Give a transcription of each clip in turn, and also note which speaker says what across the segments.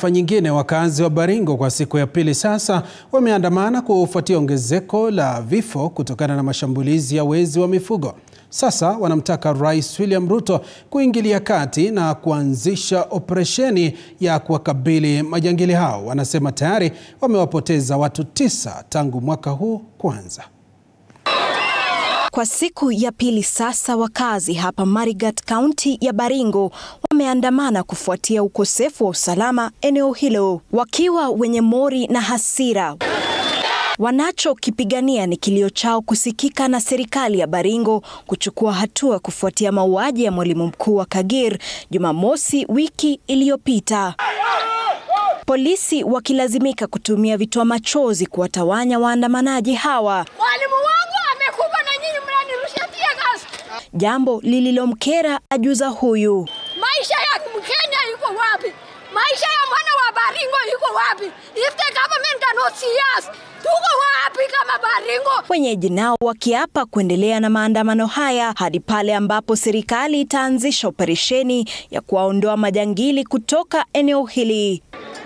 Speaker 1: taarifa nyingine, wakazi wa Baringo kwa siku ya pili sasa wameandamana kufuatia ongezeko la vifo kutokana na mashambulizi ya wezi wa mifugo. Sasa wanamtaka Rais William Ruto kuingilia kati na kuanzisha operesheni ya kuwakabili majangili hao. Wanasema tayari wamewapoteza watu tisa tangu mwaka huu kuanza.
Speaker 2: Kwa siku ya pili sasa, wakazi hapa Marigat, kaunti ya Baringo wameandamana kufuatia ukosefu wa usalama eneo hilo, wakiwa wenye mori na hasira. Wanachokipigania ni kilio chao kusikika na serikali ya Baringo kuchukua hatua kufuatia mauaji ya mwalimu mkuu wa Kagir Jumamosi wiki iliyopita. Polisi wakilazimika kutumia vitoa machozi kuwatawanya waandamanaji hawa.
Speaker 3: Mwalimu wangu amekufa na nyinyi mnanirushia tear gas.
Speaker 2: Jambo lililomkera ajuza huyu.
Speaker 3: Maisha ya Mkenya iko wapi? Maisha ya mwana wa Baringo iko wapi? If the government cannot see us, tuko wapi kama Baringo?
Speaker 2: Wenyeji nao wakiapa kuendelea na maandamano haya hadi pale ambapo serikali itaanzisha operesheni ya kuwaondoa majangili kutoka eneo hili.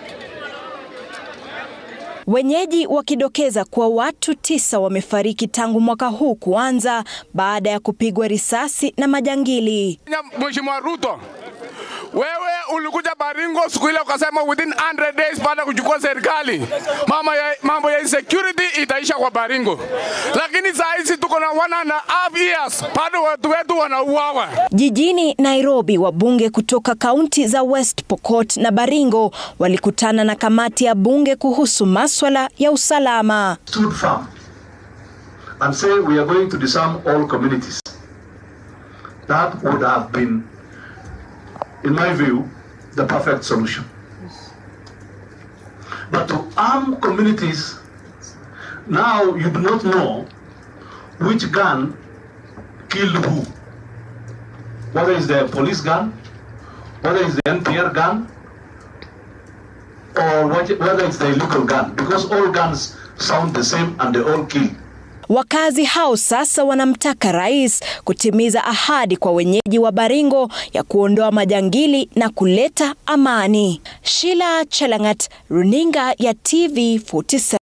Speaker 2: Wenyeji wakidokeza kuwa watu tisa wamefariki tangu mwaka huu kuanza baada ya kupigwa risasi na majangili.
Speaker 4: Mheshimiwa Ruto, wewe ulikuja Baringo siku ile ukasema within 100 days baada ya kuchukua serikali mambo ya, mambo ya insecurity itaisha kwa Baringo, lakini saa hizi tuko na one and a half years bado watu wetu wanauawa.
Speaker 2: Jijini Nairobi, wabunge kutoka kaunti za West Pokot na Baringo walikutana na kamati ya bunge kuhusu maswala ya usalama.
Speaker 5: stood firm and say we are going to disarm all communities. That would have been, in my view, the perfect solution. But to arm communities, now you do not know which gun killed who. Whether it's the police gun, whether it's the NPR gun, or what- whether it's the illegal gun, because all guns sound the same and they all kill.
Speaker 2: Wakazi hao sasa wanamtaka rais kutimiza ahadi kwa wenyeji wa Baringo ya kuondoa majangili na kuleta amani. Sheila Chelangat, Runinga ya TV 47.